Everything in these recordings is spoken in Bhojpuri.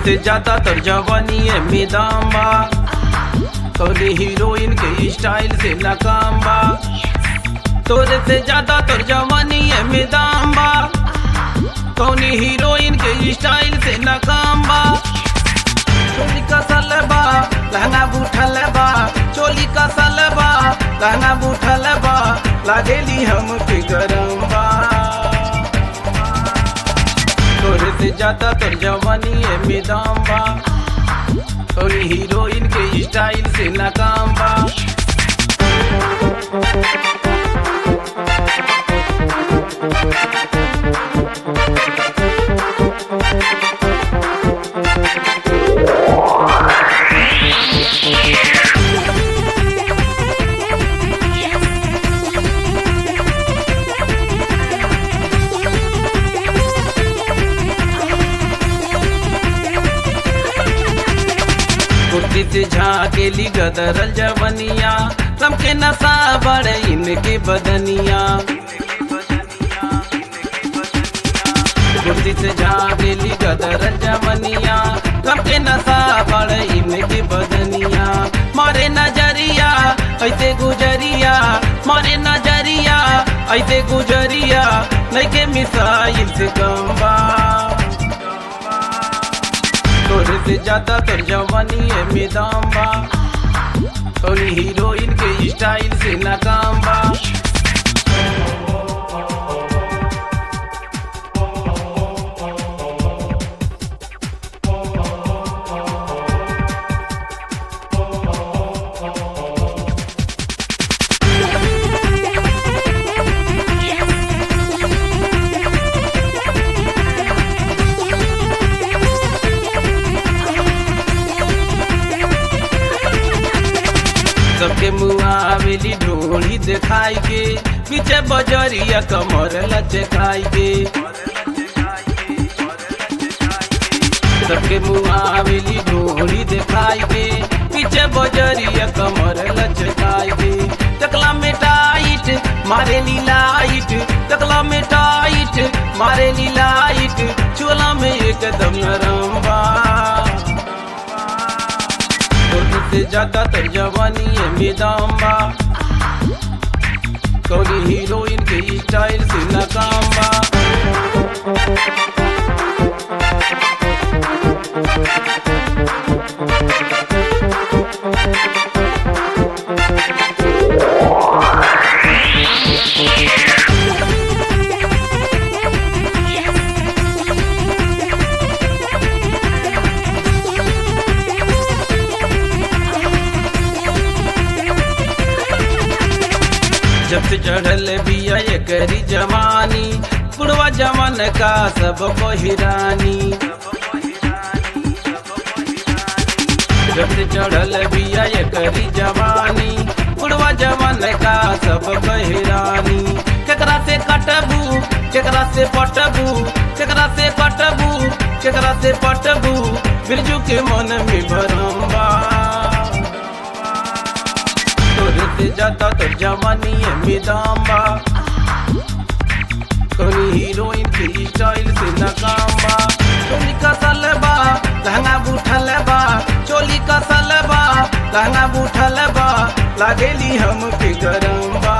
से ज्यादा तर जवानी में दाम बा तोरे हीरोइन के स्टाइल से नाकाम बा तोरे से ज्यादा तर जवानी में दाम बा कौनी हीरोइन के स्टाइल से नाकाम बा चोली का सलबा लहंगा बूठल बा चोली का सलबा लहंगा बूठल बा लागेली हम के गरम बा तोरे से ज्यादा तोर जवानी में दाम बा तोरी हीरोइन के स्टाइल से नाकाम बा कुर्ती से झाकेली गदरल जवनिया सबके नशा बड़े इनके बदनिया कुर्ती से झाकेली गदरल जवनिया सबके नशा बड़े इनके बदनिया मारे नजरिया ऐसे गुजरिया मारे नजरिया ऐसे गुजरिया नहीं के मिसाइल से कम बा तोरे से ज्यादा तोर जवानी है मैदान बा तोरी हीरोइन के स्टाइल से नाकाम बा सबके मुआवेली ढोली दिखाई के पीछे बजरिया कमर लचकाई के सबके मुआवेली ढोली दिखाई के पीछे बजरिया कमर लचकाई के टकला में टाइट मारे लाइट टकला में टाइट मारे लाइट चोला में एकदम नरम बा तोरी से ज्यादा तर जवानी है मैदान बा तोरी हीरोइन के स्टाइल से नाकाम बा जब से चढ़ल बिया ये करी जवानी बुढ़वा जमान का सब हिरानी जब से चढ़ल बिया ये करी जवानी बुढ़वा जमान का सब हिरानी केकरा से कटबू केकरा से पटबू केकरा से कटबू केकरा से पटबू बिरजू के मन में भरम बा तोरे से ज्यादा तो जवानी है मैदान बा तोरी हीरोइन के स्टाइल से नाकाम बा चोली का सलबा लहंगा बूठल बा चोली का सलबा लहंगा बूठल बा लागेली हम के गरम बा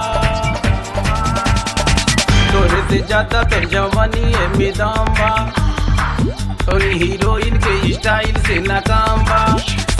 तोरे से ज्यादा तो जवानी है मैदान बा तोरी हीरोइन के स्टाइल से नाकाम बा